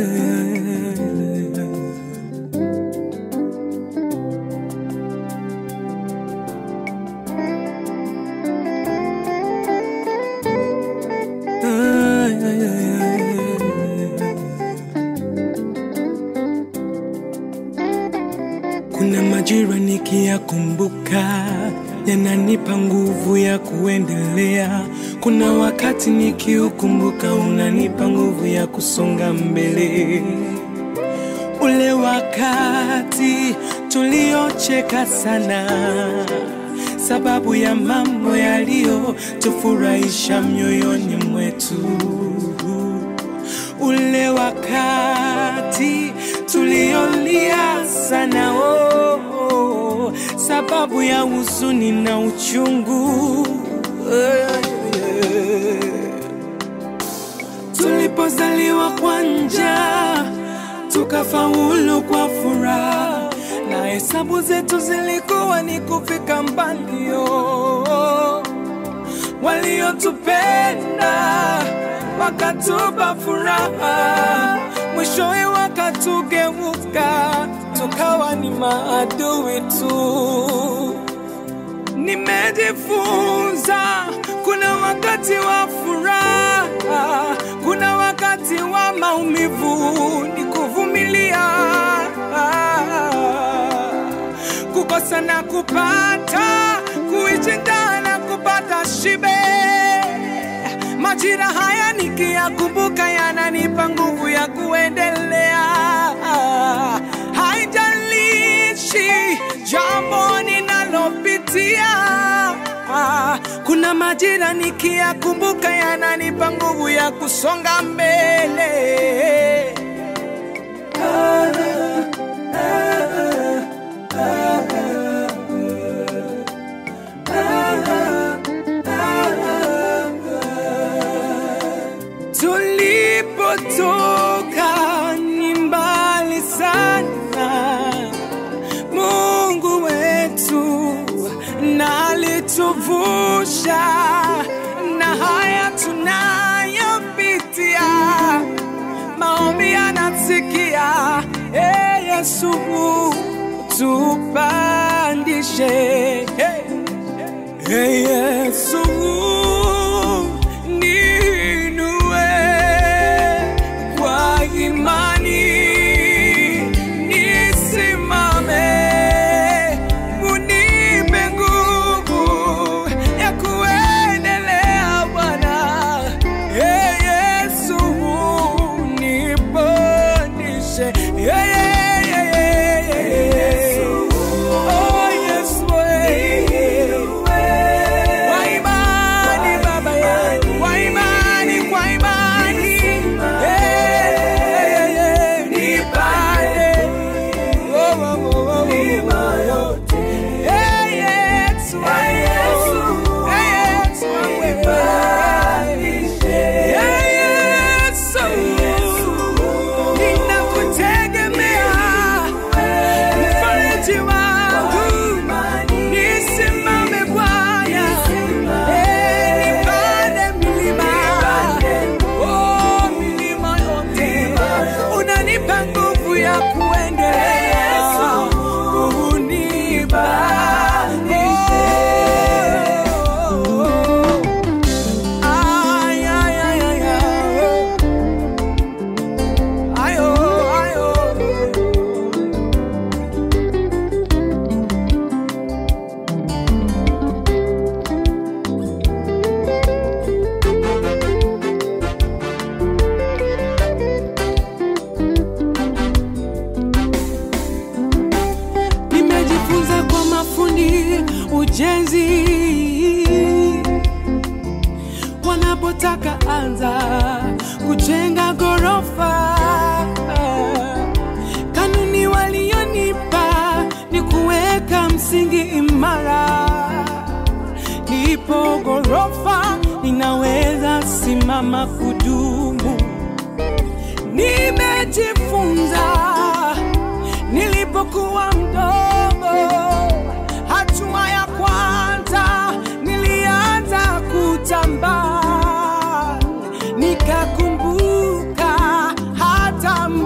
Kuna majira nikiyakumbuka yananipa nguvu ya kuendelea. Kuna wakati nikiukumbuka unanipa nguvu ya kusonga mbele. Ule wakati tuliocheka sana sababu ya mambo yaliyotufurahisha mioyoni mwetu ule wakati tuliolia sana oh, oh, sababu ya huzuni na uchungu Eh, eh. tulipozaliwa kwa njaa tukafaulu kwa furaha na hesabu zetu zilikuwa ni kufika mbali oh waliotupenda wakatupa furaha, mwishowe wakatugeuka, tukawa ni maadui tu. Nimejifunza kuna wakati wa furaha, kuna wakati wa maumivu, ni kuvumilia kukosa na kupata, kuishi njaa na kupata shibe. Majira haya nikiyakumbuka yananipa nguvu ya kuendelea. Haijalishi jambo ninalopitia, kuna majira nikiyakumbuka yananipa nguvu ya kusonga mbele. Tulipotoka ni mbali sana, Mungu wetu na alituvusha na haya tunayopitia, maombi yanasikia. E Yesu, tupandishe hey. Hey Yesu, niinue kwa imani, nisimame, unipe nguvu ya kuendelea Bwana. Hey Yesu, nipandishe hey, hey, hey, hey, hey. Oh, Yesu, hey. Kwa imani Baba yangu, kwa imani, kwa imani, Eh, eh, eh, nipande. Oh, oh, oh, oh, oh. Eh, Yesu, eh, Yesu, eh, Yesu, wewe. Eh, Yesu, ninakutegemea, mfariji wangu, nisimame Bwana, Eh, nipande milima, oh, milima yote, unanipa nguvu ya kuendelea, unibadilishe. Ay, ay, ay, ay, ay. Ayo, ayo. Nimejifunza kwa mafundi ujenzi wanapotaka anza kujenga ghorofa, kanuni walionipa ni kuweka msingi imara. Nipo ghorofa, ninaweza simama kudumu. Nimejifunza nilipokuwa mdogo, hatua ya kwanza nilianza kutambaa, nikakumbuka hata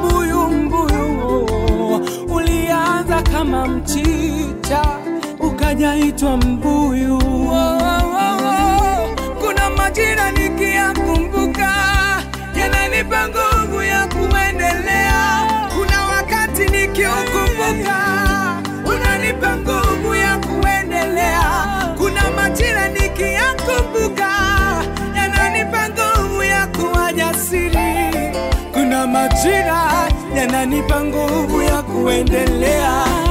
hajaitwa mbuyu. Oh, oh, oh, oh. Kuna majira nikiyakumbuka yananipa nguvu ya kuendelea. Kuna wakati nikiukumbuka unanipa nguvu ya kuendelea. Kuna majira nikiyakumbuka yananipa nguvu ya kuwa jasiri. Kuna majira yananipa nguvu ya kuendelea.